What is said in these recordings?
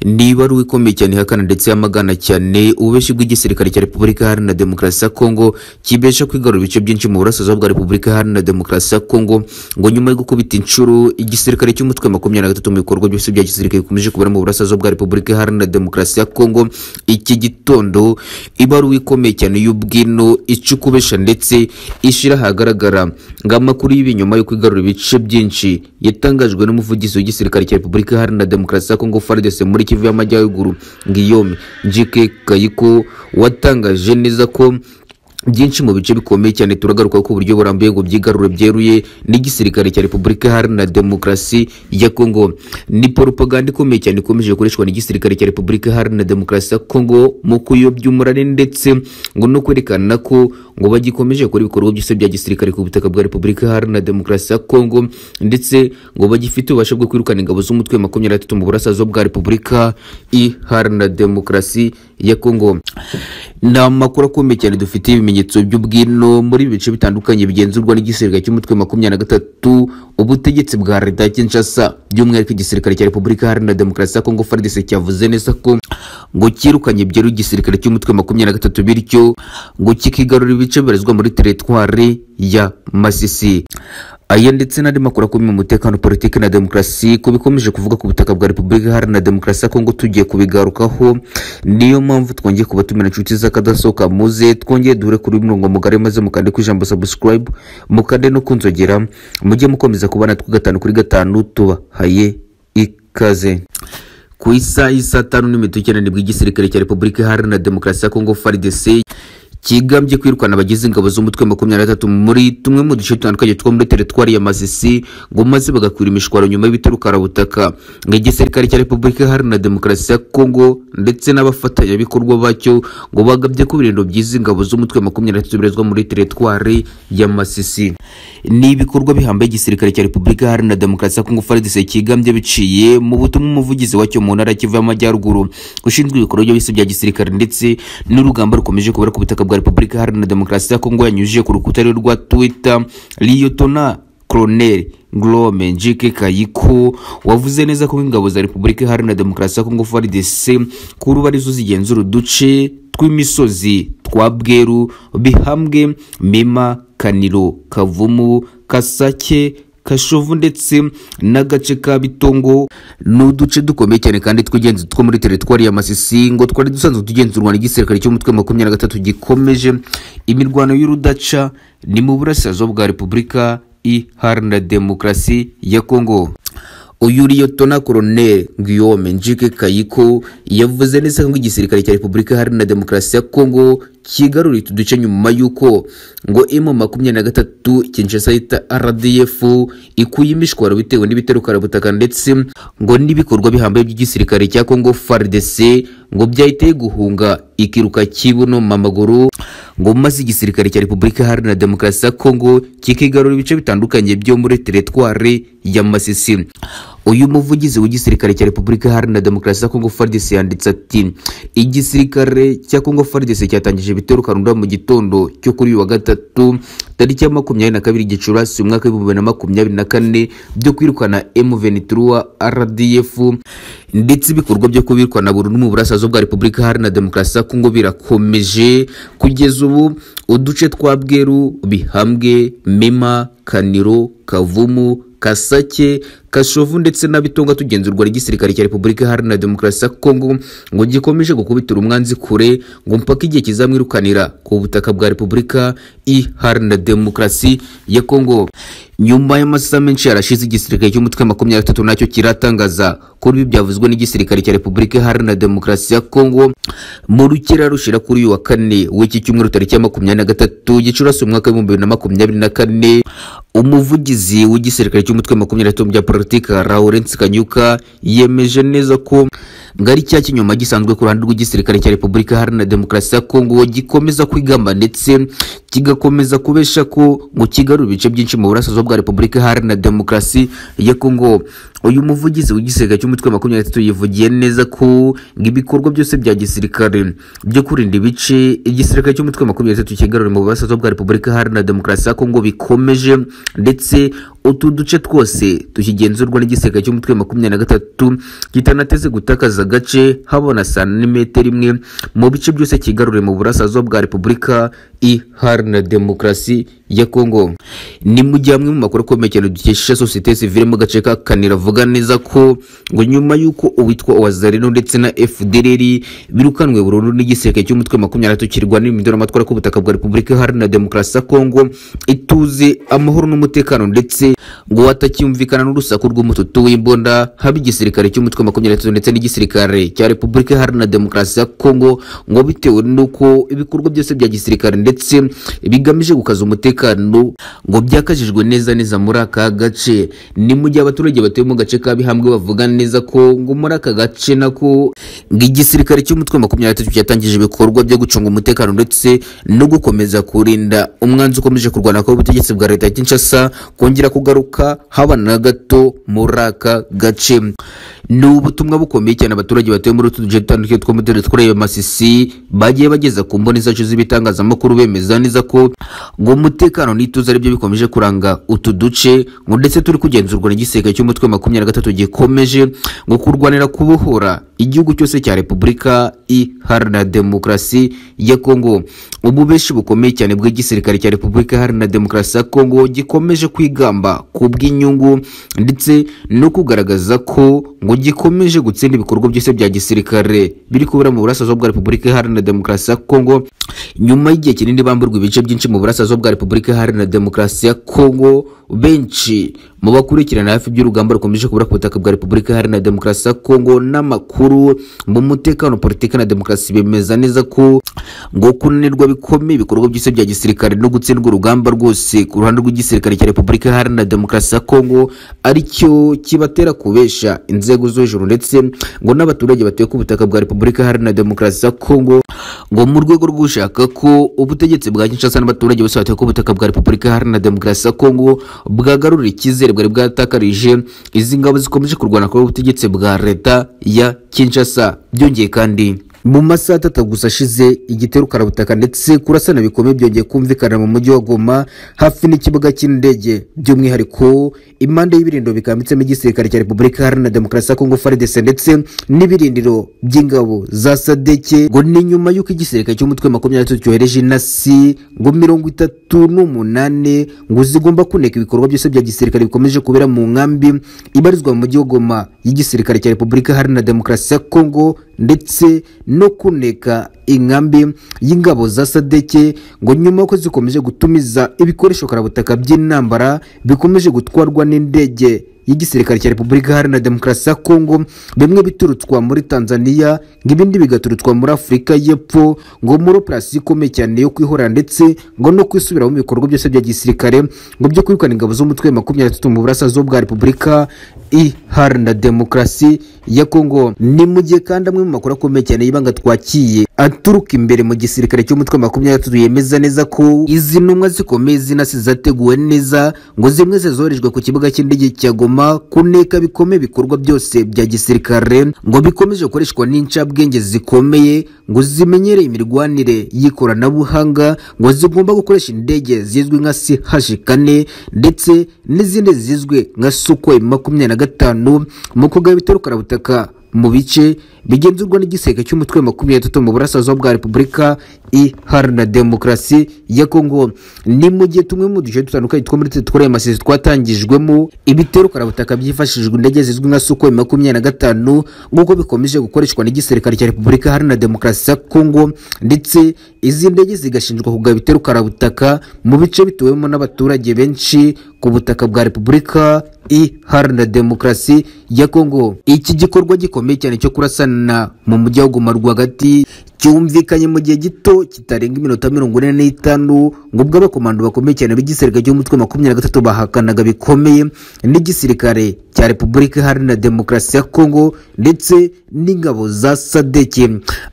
ni ibaruwa ikomeye cyane ihakana ndetse yamagana cyane ububeshi bw'igisirikare cya repubulika iharanira demokarasi ya kongo kibesha kwigarura ibice byinshi mu burasirazuba bwa repubulika iharanira demokarasi ya kongo ngo nyuma yo gukubita inshuro igisirikare cy'umutwe makumyabiri na gatatu mu bikorwa byose bya gisirikare bikomeje kubera mu burasirazuba bwa repubulika iharanira demokarasi ya kongo iki gitondo ibaruwa ikomeye cyane y'ubwino icukubesha ndetse ishyira ahagaragara ngo amakuru y'ibi nyuma yo kwigarura ibice byinshi yatangajwe n'umuvugizi w'igisirikare cya repubulika iharanira demokarasi ya kongo fardese muri kivu y'amajyaruguru ngiyome jike kayiko watangaje neza ko byinshi mu bice bikomeye cyane turagaruka ko uburyo burambuye ngo byigarure byeruye n'igisirikare cya repubulika iharanira demokarasi ya kongo ni poropaganda ikomeye cyane ikomeje gukoreshwa n'igisirikare cya repubulika iharanira demokarasi ya kongo mu kuyobya umurare ndetse ngo no kwerekana ko ngo bagikomeje gukora ibikorwa byose bya gisirikare ku butaka bwa repubulika iharanira demokarasi ya kongo ndetse ngo bagifite ububasha bwo kwirukana ingabo z'umutwe wa makumyabiri na gatatu mu burasirazuba bwa repubulika iharanira demokarasi ya kongo ni amakuru akomeye cyane dufite ibimenyetso by'ubwino muri bice bitandukanye bigenzurwa n'igisirikare cy'umutwe makumyabiri na gatatu ubutegetsi bwa leta Kinshasa by'umwihariko igisirikare cya repubulika iharanira demokarasi ya kongo FARDC cyavuze neza ko ngo cyirukanye byeru igisirikare cy'umutwe makumyabiri na gatatu bityo ngo kikigarura ibice bibarizwa muri teritwari ya masisi aya ndetse n'andi makuru akomeye mu mutekano politiki na demokarasi ko bikomeje kuvuga ku butaka bwa repubulika iharanira demokarasi ya kongo tugiye kubigarukaho niyo mpamvu twongeye kuba tumena inshuti z'akadasohoka muze twongeye duhure kuri murongo mugari maze mukande ku ijambo subscribe mukande no kunzogera mujye mukomeza kubana natwe gatanu kuri gatanu tubahaye ikaze ku isaha isa tanu n'iminota icyenda bw'igisirikare cya repubulika iharanira demokarasi ya kongo FARDC kigambye kwirukana abagize ingabo z'umutwe makumyabiri na gatatu muri tumwe mu duce dutandukanye two muri teritwari ya masisi ngo maze bagakwira imishwaro nyuma y'ibiturukarabutaka igisirikare cya repubulika iharanira demokarasi ya kongo ndetse n'abafatanyabikorwa bacyo ngo bagabye ko ibirindiro by'izi ngabo z'umutwe makumyabiri na gatatu bibarizwa muri teritwari ya masisi ni ibikorwa bihambaye igisirikare cya repubulika iharanira demokarasi ya kongo frdc kigambye biciye mu butumwa umuvugizi wacyo mu ntara kivu y'amajyaruguru ushinzwe ibikorwa byose bya gisirikare ndetse n'urugamba rukomeje kubera ku butaka bwa repubulika iharanira demokarasi ya kongo yanyujije ku rukuta rwe rwa twitter liyotona colonel glome njike kayiko wavuze neza ko ingabo za repubulika iharanira demokarasi ya kongo frdc kuri ubu arizo zigenzura uduce tw'imisozi twa bweru bihambwe mema kaniro kavumu kasake kashovu ndetse n'agace ka bitongo ni uduce dukomeye cyane kandi tw'ingenzi two muri teritwari ya masisi ngo twari dusanzwe tugenzurwa n'igisirikare cy'umutwe makumyabiri na gatatu gikomeje imirwano y'urudaca ni mu burasirazuba bwa repubulika iharanira demokarasi ya kongo uyu liyotona koroneri guillaume njike kayiko yavuze neza ko igisirikare cya repubulika iharanira demokarasi ya kongo kigaruriye utu duce nyuma y'uko ngo emu makumyabiri na gatatu kinshasa yita rdf ikuye imishwaro bitewe n'ibiterukara ndetse ngo n'ibikorwa bihambaye by'igisirikare cya kongo fardc ngo byahiteye guhunga ikiruka kibuno mamaguru ngo maze igisirikare cya repubulika iharanira demokarasi ya kongo kikigarura ibice bitandukanye byo muri teretwari ya masisi uyu muvugizi w'igisirikare cya repubulika iharanira demokarasi ya kongo fardc yanditse ati igisirikare cya kongo fardc cyatangije ibitero karunda mu gitondo cyo kuri uyu wa gatatu tariki ya makumyabiri na kabiri gicurasi umwaka w'ibihumbi bibiri na makumyabiri na kane byo kwirukana M23 RDF ndetse ibikorwa byo kubirukana burundu mu burasirazuba bwa repubulika iharanira demokarasi ya kongo birakomeje kugeza ubu uduce twa bweru bihambwe mema kaniro kavumu kasake kashovu ndetse n'abitonga tugenzurwa n'igisirikare cya repubulika iharanira demokarasi ya kongo ngo gikomeje gukubitira umwanzi kure ngo mpaka igihe kizamwirukanira ku butaka bwa repubulika iharanira demokarasi ya kongo nyuma y'amasaha menshi yarashize igisirikare cy'umutwe makumyabiri gatatu nacyo kiratangaza ko ibi byavuzwe n'igisirikare cya repubulika iharanira demokarasi ya kongo mu rukera rushira kuri uyu wa kane w'iki cyumweru tariki ya makumyabiri na gatatu gicurasi umwaka w'ibihumbi bibiri na makumyabiri na kane umuvugizi w'igisirikare cy'umutwe makumyabiri na gatatu bya politika lawrence kanyuka yemeje neza ko ngari cya kinyoma gisanzwe ku ruhande rw'igisirikare cya repubulika iharanira demokarasi ya kongo gikomeza kwigamba ndetse kigakomeza kubesha ko ngo kigarura ibice byinshi mu burasirazuba bwa repubulika iharanira demokarasi ya kongo uyu muvugizi w'igisirikare cy'umutwe wa makumyabiri na gatatu yivugiye neza ko ngo ibikorwa byose bya gisirikare byo kurinda ibice igisirikare cy'umutwe wa makumyabiri na gatatu kigarura mu burasirazuba bwa repubulika iharanira demokarasi ya kongo bikomeje ndetse utu duce twose tukigenzurwa n'igisirikare cy'umutwe wa makumyabiri na gatatu kitanateze gutakaza agace habona santimetero imwe mu bice byose kigarure mu burasirazuba bwa repubulika iharanira demokarasi ya kongo ni mu gihe amwe mu makuru akomeye cyane dukesha sosiyete sivire mu gace ka kanira avuga neza ko ngo nyuma y'uko uwitwa uwazarino ndetse na fdrr birukanwe burundu n'igisirikare cy'umutwe wa makumyabiri na gatatu kirwana n'imidoro ku butaka bwa repubulika iharanira demokarasi ya kongo ituze amahoro n'umutekano ndetse ngo hatacyumvikana n'urusaku rw'umututu w'imbunda haba igisirikare cy'umutwe wa makumyabiri na gatatu ndetse n'igisirikare cya repubulika iharanira demokarasi ya kongo ngo bitewe n'uko ibikorwa byose bya gisirikare ndetse bigamije gukaza umutekano ngo byakajijwe neza neza muri aka gace ni mu gihe abaturage batuye mu gace ka bihambwe bavuga neza ko ngo muri aka gace nako ngo igisirikare cy'umutwe wa makumyabiri na gatatu cyatangije ibikorwa byo gucunga umutekano ndetse no gukomeza kurinda umwanzi ukomeje kurwana kw'ubutegetsi bwa leta ya kinshasa kongera kugaruka haba na gato muri aka gace ni ubutumwa bukomeye cyane abaturage batuye muri utu duce dutandukanye two mu turere twareyo masisi bagiye bageza ku mboni zacu z'ibitangazamakuru bemeza neza ko ngo umutekano n'ituze aribyo bikomeje kuranga utu duce ngo ndetse turi kugenzurwa n'igisirikare cy'umutwe wa makumyabiri na gatatu gikomeje ngo kurwanira kubohora igihugu cyose cya repubulika iharanira demokarasi ya kongo ububeshi bukomeye cyane bw'igisirikare cya repubulika iharanira demokarasi ya kongo gikomeje kwigamba ku bw'inyungu ndetse no kugaragaza ko ngo gikomeje gutsinda ibikorwa byose bya gisirikare biri kubera mu burasirazuba bwa repubulika iharanira demokarasi ya kongo nyuma y'igihe kinini bamburwa ibice byinshi mu burasirazuba bwa repubulika iharanira demokarasi ya kongo benshi mu bakurikirana hafi by'urugamba rukomeje kubura ku butaka bwa repubulika iharanira demokarasi ya kongo n'amakuru mu mutekano politiki na demokarasi bemeza neza ko ngo kunanirwa bikomeye ibikorwa byose bya gisirikare no gutsindwa urugamba rwose ku ruhande rw'igisirikare cya repubulika iharanira demokarasi ya kongo aricyo kibatera kubesha inzego zo hejuru ndetse ngo n'abaturage batuye ku butaka bwa repubulika iharanira demokarasi ya kongo ngo mu rwego rwo gushaka ko ubutegetsi bwa kinshasa n'abaturage bose batuye ku butaka bwa repubulika iharanira demokarasi ya kongo bwagarura icyizere bwari bwatakarije izi ngabo zikomeje kurwana kuri ubutegetsi bwa leta ya kinshasa byongeye kandi mu masaha atatu gusa ashize igitero karabutaka ndetse kurasana bikomeye byongeye kumvikana mu mujyi wa goma hafi n'ikibuga cy'indege by'umwihariko impande y'ibirindiro bikambitsemo igisirikare cya repubulika iharanira demokarasi ya kongo frdc ndetse n'ibirindiro by'ingabo za sadeke ngo ni nyuma y'uko igisirikare cy'umutwe wa makumyabiri na gatatu cyohereje inasi ngo mirongo itatu n'umunani ngo zigomba kuneka ibikorwa byose bya gisirikare bikomeje kubera mu nkambi ibarizwa mu mujyi wa goma y'igisirikare cya repubulika iharanira demokarasi ya kongo ndetse no kuneka inkambi y'ingabo za sadeke ngo nyuma y'uko zikomeje gutumiza ibikoresho karabutaka by'intambara bikomeje gutwarwa n'indege y'igisirikare cya repubulika iharanira demokarasi ya kongo bimwe biturutswa muri tanzania ngo ibindi bigaturutswa muri afurika y'epfo ngo muri operasiyo ikomeye cyane yo kwihorera ndetse ngo no kwisubiramo ibikorwa byose bya gisirikare ngo byo kwirukana ingabo z'umutwe wa makumyabiri na gatatu mu burasirazuba bwa repubulika iharanira demokarasi ya kongo ni mu gihe kandi amwe mu makuru akomeye cyane y'ibanga twakiye aturuka imbere mu gisirikare cy'umutwe wa makumyabiri na gatatu yemeza neza ko izi ntumwa zikomeye zinasi zateguwe neza ngo zimwe zizoherejwe ku kibuga cy'indege cya goma goma kuneka bikomeye ibikorwa byose bya gisirikare ngo bikomeje gukoreshwa n'incabwenge zikomeye ngo zimenyereye imirwanire y'ikoranabuhanga ngo zigomba gukoresha indege zizwi nka CH4 ndetse n'izindi zizwi nka Sukhoi makumyabiri na gatanu mu kugaba ibitero karabutaka mu bice bigenzurwa n'igiseke cy'umutwe wa makumyabiri na gatatu mu burasirazuba bwa repubulika iharanira demokarasi ya kongo ni mu gihe tumwe mu duce dutandukanye two muri twikoreye amasezi twatangijwemo ibitero karabutaka byifashishijwe indege zizwi nka suko makumyabiri na gatanu nk'uko bikomeje gukoreshwa n'igisirikare cya repubulika iharanira demokarasi ya kongo ndetse izi ndege zigashinjwa kugaba ibitero karabutaka mu bice bituwemo n'abaturage benshi ku butaka bwa repubulika iharanira demokarasi ya kongo iki gikorwa gikomeye cyane cyo kurasana mu mujyi wa goma rwagati cyumvikanye mu gihe gito kitarenga iminota mirongo ine n'itanu ngo ubwo abakomando bakomeye cyane b'igisirikare cy'umutwe makumyabiri na gatatu bahakanaga bikomeye n'igisirikare cya repubulika iharanira demokarasi ya kongo ndetse n'ingabo za sadeke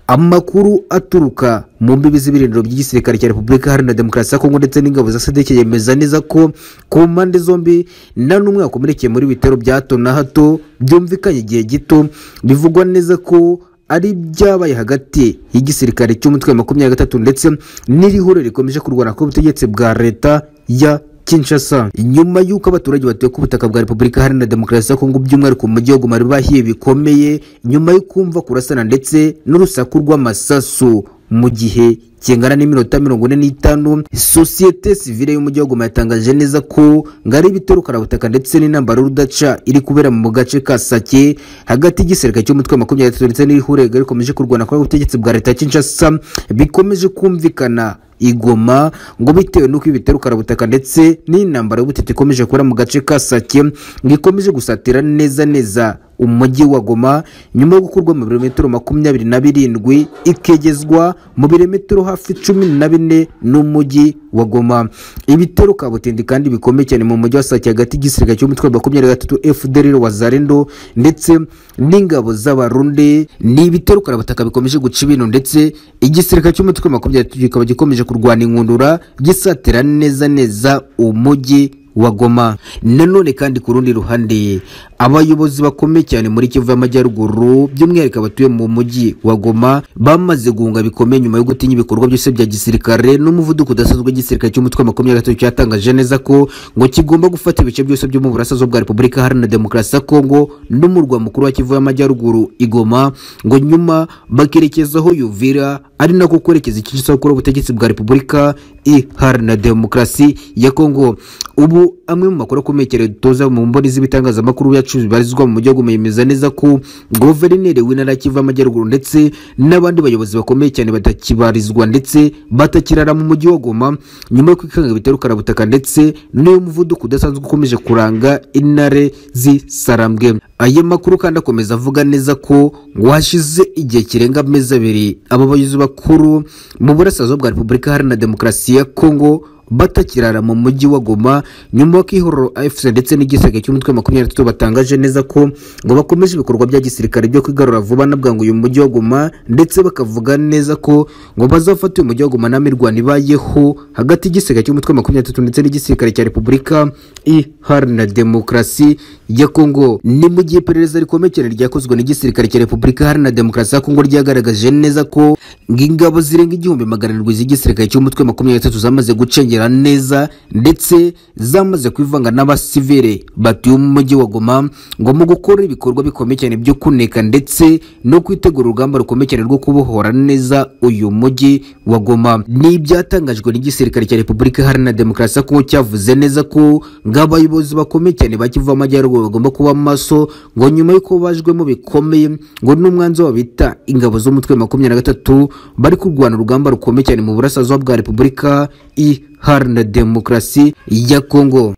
amakuru aturuka mu mbibi z'ibirindiro by'igisirikare cya repubulika iharanira demokarasi ya kongo ndetse n'ingabo za sadeke yemeza neza ko ku mpande zombi nta n'umwe wakomerekeye muri bitero bya hato na hato byumvikanye igihe gito bivugwa neza ko ari ibyabaye hagati y'igisirikare cy'umutwe wa makumyabiri na gatatu ndetse n'irihuriro rikomeje kurwana k'ubutegetsi bwa leta ya Kinshasa nyuma y'uko abaturage batuye ku butaka bwa Repubulika Iharanira Demokarasi ya Kongo by'umwihariko mu mujyi wa Goma bari bahiye bikomeye nyuma yo kumva kurasana ndetse n'urusaku rw'amasasu mu gihe kingana n'iminota mirongo ine n'itanu sosiyete sivile y'umujyi wa Goma yatangaje neza ko ngari ibitero karabutaka ndetse n'intambara y'urudaca iri kubera mu gace ka Sake hagati y'igisirikare cy'umutwe wa makumyabiri na gatatu ndetse n'irihurega rikomeje kurwana kuri ubutegetsi bwa leta ya Kinshasa bikomeje kumvikana igoma ngo bitewe n'uko ibitero karabutaka ndetse n'intambara y'ubutita ikomeje kubera mu gace ka Sake ngo ikomeje gusatira neza neza umujyi wa Goma nyuma yo gukurwa mu birometero makumyabiri na birindwi ikegezwa mu birometero hafi cumi na bine n'umujyi wa Goma ibitero kabutindi kandi bikomeye cyane mu mujyi wa Sake hagati y'igisirikare cy'umutwe wa makumyabiri na gatatu FDLR wazarendo ndetse n'ingabo z'abarundi ni ibitero karabutaka bikomeje guca ibintu ndetse igisirikare cy'umutwe wa makumyabiri na gatatu kikaba gikomeje kurwana inkundura gisatira neza neza umujyi wa Goma nanone kandi ku rundi ruhande abayobozi bakomeye cyane muri Kivu y'Amajyaruguru by'umwihariko abatuye mu mujyi wa Goma bamaze guhunga bikomeye nyuma yo gutinya ibikorwa byose bya gisirikare n'umuvuduko udasanzwe w'igisirikare cy'umutwe wa makumyabiri na gatatu cyatangaje neza ko ngo kigomba gufata ibice byose byo mu burasirazuba bwa Repubulika Iharanira Demokarasi ya Kongo n'umurwa mukuru wa Kivu y'Amajyaruguru igoma ngo nyuma bakerekezaho Yuvira ari nako kwerekeza icyiciro gukora ubutegetsi bwa Repubulika Iharanira Demokarasi ya Kongo ubu amwe mu makuru akomeye cyane dutoza mu mboni z'ibitangazamakuru yacu bibarizwa mu mujyi wa Goma yemeza neza ko guverineri w'intara ya Kivu y'Amajyaruguru ndetse n'abandi bayobozi bakomeye cyane batakibarizwa ndetse batakirara mu mujyi wa Goma nyuma yo kwikanga ibitero karabutaka ndetse n'uyu muvuduko udasanzwe ukomeje kuranga intare z'isarambwe aya makuru kandi akomeza avuga neza ko ngo hashize igihe kirenga amezi abiri aba bayobozi bakuru mu burasirazuba bwa Repubulika Iharanira Demokarasi ya Kongo batakirara mu mujyi wa Goma nyuma y'ihororo AFC ndetse n'igisirikare cy'umutwe wa makumyabiri na gatatu batangaje neza ko ngo bakomeje ibikorwa bya gisirikare byo kwigarura vuba na bwangu uyu mujyi wa Goma ndetse bakavuga neza ko ngo bazafata uyu mujyi wa Goma ntamirwano ibayeho hagati y'igisirikare cy'umutwe wa makumyabiri na gatatu ndetse n'igisirikare cya Repubulika Iharanira Demokarasi ya Kongo ni mu gihe iperereza rikomeye cyane ryakozwe n'igisirikare cya Repubulika Iharanira Demokarasi ya Kongo ryagaragaje neza ko ingabo zirenga igihumbi magana arindwi z'igisirikare cy'umutwe wa makumyabiri na gatatu zamaze gucengera kumenyera neza ndetse zamaze kwivanga n'abasivile batuye mu mujyi wa Goma ngo mu gukora ibikorwa bikomeye cyane byo kuneka ndetse no kwitegura urugamba rukomeye cyane rwo kubohora neza uyu mujyi wa Goma ni ibyatangajwe n'igisirikare cya Repubulika Iharanira Demokarasi ko cyavuze neza ko ng'abayobozi bakomeye cyane bakiva amajyaruguru bagomba kuba maso ngo nyuma y'uko bajwemo bikomeye ngo n'umwanzuro bita ingabo z'umutwe wa makumyabiri na gatatu bari kurwana urugamba rukomeye cyane mu burasirazuba bwa Repubulika i Iharanira Demokarasi ya Kongo